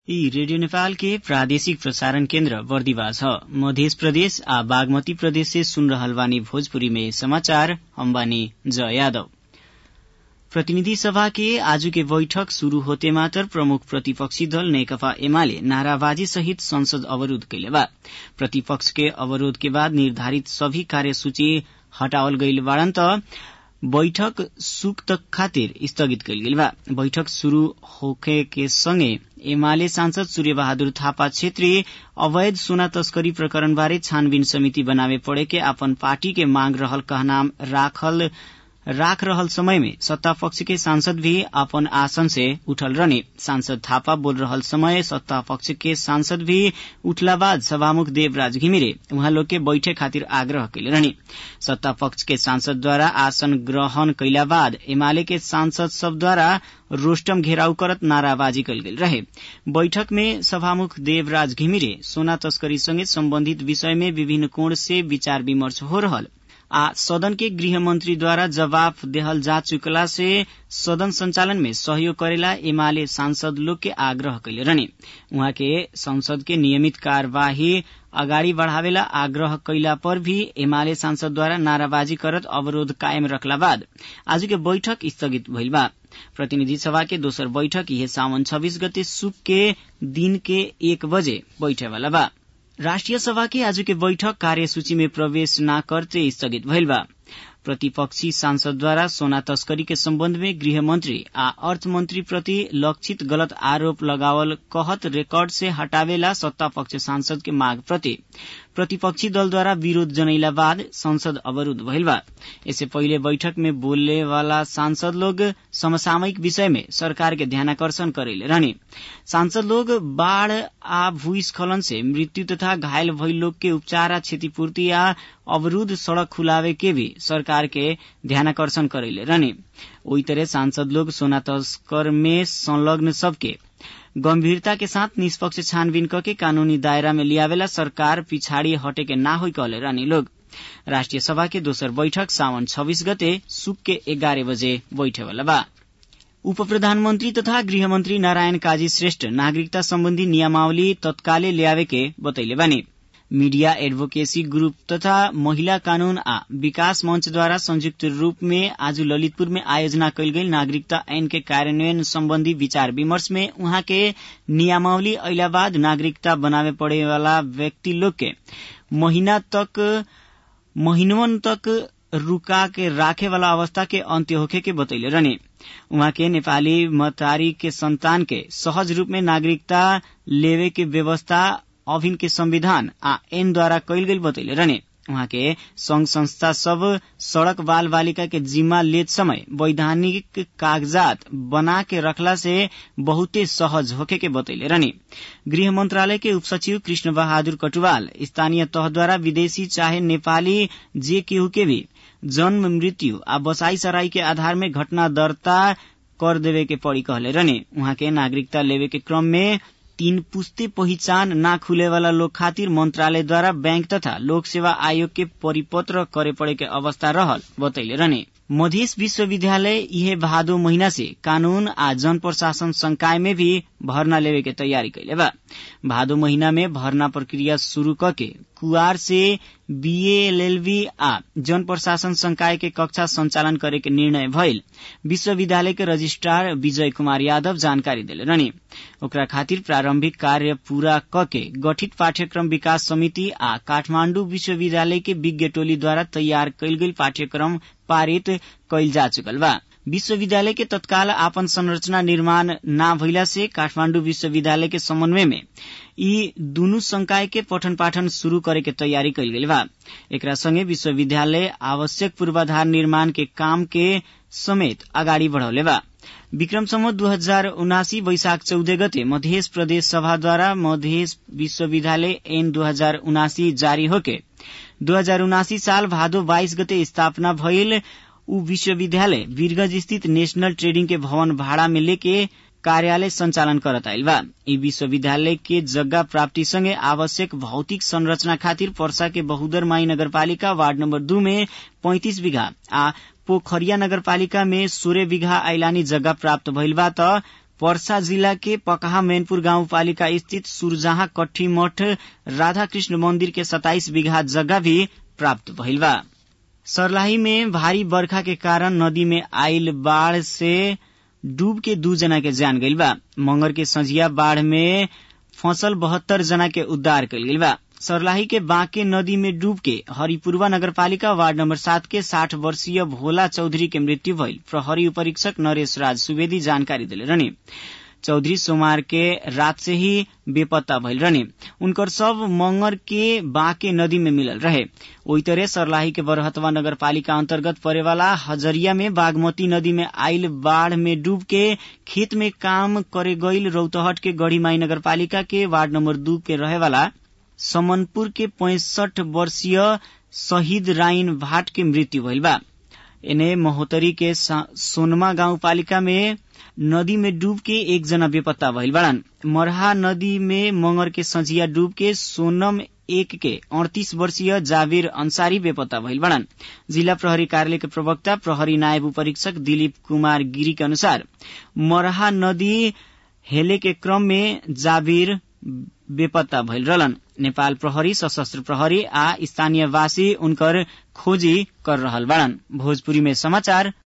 यी रेडियो नेपाल के प्रादेशिक प्रसारण केन्द्र बर्दिवास ह मधेश प्रदेश आ बागमती प्रदेश से सुन रहल बानी भोजपुरी में समाचार हम बानी जय यादव प्रतिनिधि सभा के आजु के बैठक शुरू होते मात्र प्रमुख प्रतिपक्षी दल नेकपा एमाले नाराबाजी सहित संसद अवरोध कैले बा प्रतिपक्ष के अवरोध के बाद निर्धारित सभी कार्यसूची हटावल गईल बाड़न त बैठक सुक तक खातिर स्थगित कैल गेल बा बैठक शुरू होखे के संगे एमाले सांसद सूर्य बहादुर थापा छेत्री अवैध सोना तस्करी प्रकरण बारे छानबीन समिति बनावे पड़े के अपन पार्टी के मांग रहल कहनाम राखल राख रहल समय में सत्ता पक्ष के सांसद भी अपन आसन से उठल रहने सांसद थापा बोल रहल समय सत्ता पक्ष के सांसद भी उठला बाद सभामुख देवराज घिमिरे उहाँ लोग के बैठे खातिर आग्रह कैले रहने सत्ता पक्ष के सांसद द्वारा आसन ग्रहण कैला बाद एमाले के सांसद सब द्वारा रोस्टम घेराउ करत नाराबाजी कैल गेल रहे बैठक में सभामुख देवराज घिमिरे सोना तस्करी संगे सम्बन्धित विषय में विभिन्न कोण से विचार विमर्श हो रहल आ सदन के गृह मंत्री द्वारा जवाब देहल जा चुकला से सदन संचालन में सहयोग करेला एमाले सांसद लोग के आग्रह कैले रहने उहाँ के संसद के नियमित कार्यवाही अगाडि बढ़ावेला आग्रह कैला पर भी एमाले सांसद द्वारा नाराबाजी करत अवरोध कायम रखला बाद आज के बैठक स्थगित भइल बा प्रतिनिधि सभा के दोसर बैठक यह सावन छब्बीस गते सुक के दिन के एक बजे बैठेवाला बा राष्ट्रिय सभा के आज के बैठक कार्यसूची में प्रवेश न करते स्थगित भइल बा प्रतिपक्षी सांसदद्वारा सोना तस्करी के सम्बन्ध में गृह मंत्री आ अर्थ मंत्री प्रति लक्षित गलत आरोप लगावल कहत रेकर्ड से हटावेला सत्ता पक्ष सांसद के माग प्रति प्रतिपक्षी दलद्वारा विरोध जनैला बाद संसद अवरूद्ध भइल बा इससे पहिले बैठक में बोलने वाला सांसद लोग समसामयिक विषय में सरकार के ध्यानाकर्षण करेले रहने सांसद लोग बाढ़ आ भूस्खलन से मृत्यु तथा घायल भइल लोग के उपचार आ क्षतिपूर्ति आ अवरूद्ध सड़क खुलावे के भी सरकार के ध्यानाकर्षण करेले रहने ओई तरह सांसद लोग सोना तस्कर में संलग्न सबके गंभीरता के साथ निष्पक्ष छानबीन करके कानूनी दायरा में लियावेला सरकार पिछाड़ी हटे के ना होई कहले रहनी लोग राष्ट्रिय सभा के दोसर बैठक सावन छब्बीस गते सुक के एघार बजे बैठेवाला बा उप प्रधानमन्त्री तथा गृहमन्त्री नारायण काजी श्रेष्ठ नागरिकता सम्बन्धी नियमावली तत्काले ल्यावे के बतैले बानी मीडिया एडभोकेसी ग्रुप तथा महिला कानून आ विकास मंचद्वारा संयुक्त रूप में आज ललितपुर में आयोजना कैल गेल नागरिकता ऐन के कार्यान्वयन सम्बन्धी विचार विमर्श में उहाँ के नियमावली अहिला बाद नागरिकता बनावे पड़े वाला व्यक्ति लोग के महीना तक महीनवन तक रुका के राखे वाला अवस्था के अंत्य होखे के बतैले रहने उहाँ के नेपाली मतारी के संतान के सहज रूप में नागरिकता लेवे के व्यवस्था अभिन के संविधान आ एन द्वारा कैल गेल बतैले रहने उहाँ के संघ संस्था सब सड़क बाल बालिका के जिम्मा लेत समय वैधानिक कागजात बना के रखला से बहुते सहज होके के बतैले रहने गृह मंत्रालय के उपसचिव कृष्ण बहादुर कटुवाल स्थानीय तह द्वारा विदेशी चाहे नेपाली जे केहू के भी जन्म मृत्यु आ बसाई सराई के आधार में घटना दर्ता कर देवे के पड़ी कहले रहने उहाँ के नागरिकता लेवे के क्रम में तीन पुस्ते पहिचान ना खुले वाला लोग खातिर मंत्रालय द्वारा बैंक तथा लोक सेवा आयोग के परिपत्र करे पड़े के अवस्था रहल बतैले रहने मधेश विश्वविद्यालय यह भादो महीना से कानून आ जन प्रशासन संकाय में भी भर्ना लेवे के तैयारी कैले बा भादो महीना में भर्ना प्रक्रिया शुरू करके कुआर से बीएलएलबी आ जन प्रशासन संकाय के कक्षा संचालन करे के निर्णय भइल विश्वविद्यालय के रजिस्ट्रार विजय कुमार यादव जानकारी दिले रहने ओकरा खातिर प्रारंभिक कार्य पूरा कके गठित पाठ्यक्रम विकास समिति आ काठमाण्डु विश्वविद्यालय के विज्ञ टोली द्वारा तैयार कैल गेल पाठ्यक्रम पारित कैल जा चुकल बा विश्वविद्यालय के तत्काल आपन संरचना निर्माण न भइला से काठमाण्डु विश्वविद्यालय के समन्वय में यी दुनु संकाय के पठन पाठन शुरू करे के तैयारी कैल गेल बा एकरा संगे विश्वविद्यालय आवश्यक पूर्वाधार निर्माण के काम के समेत अगाडि बढ़ौले बा विक्रम सम्मत दू हजार उनासी वैशाख चौध गते मध्य प्रदेश सभाद्वारा मध्य विश्वविद्यालय एन दू हजार उनासी जारी होके दू हजार उनासी साल भादो बाइस गते स्थापना भइल उ विश्वविद्यालय वीरगंज स्थित नेशनल ट्रेडिंग के भवन भाड़ा में लेके कार्यालय संचालन करत आइल बा ई विश्वविद्यालय के जग्गा प्राप्ति संगे आवश्यक भौतिक संरचना खातिर पर्सा के बहुदर माई नगरपालिका वार्ड नम्बर दू में पैंतिस बीघा आ पोखरिया नगरपालिका में सोह्र बीघा आइलानी जग्गा प्राप्त भइल बा त पर्सा जिला के पकहा मैनपुर गाउँपालिका स्थित सुरजहाँ कट्ठी मठ राधाकृष्ण मंदिर के सताइस बीघा जगह भी प्राप्त भइल बा सर्लाही में भारी बरखा के कारण नदी में आइल बाढ़ से डूब के दू जना के जान गइल बा मंगर के संझिया बाढ़ में फसल बहत्तर जना के उद्धार कल गइल बा सर्लाही के बांके नदी में डूब के हरिपुरवा नगरपालिका वार्ड नंबर सात के साठ वर्षीय भोला चौधरी के मृत्यु भइल प्रहरी उपरीक्षक नरेश राज सुवेदी जानकारी दिले रहने चौधरी सोमवार के रात से ही बेपत्ता भइल रहने उनकर सब मंगर के बांके नदी में मिलल रहे ओई तरह सरलाही के बरहतवा नगरपालिका अंतर्गत पड़ेवाला हजरिया में बागमती नदी में आइल बाढ़ में डूब के खेत में काम करे गईल रौतहट के गढ़ीमाई नगरपालिका के वार्ड नंबर दू के रहेवाला समनपुर के पैंसठ वर्षीय शहीद राइन भाट के मृत्यु भइल बा एने महोत्तरी के सोनमा गाउँपालिका में नदी में डूब के एक जना बेपत्ता भइल बाड़न मरहा नदी में मंगर के संझिया डूब के सोनम एक के अड़तीस वर्षीय जावेर अंसारी बेपत्ता भइल बाड़न जिला प्रहरी कार्यालय के प्रवक्ता प्रहरी नायब उपरीक्षक दिलीप कुमार गिरी के अनुसार मरहा नदी हेले के क्रम में जावीर बेपत्ता भइल रहलन नेपाल प्रहरी सशस्त्र प्रहरी आ स्थानीयवासी उनकर खोजी कर रहल बाड़न भोजपुरी में समाचार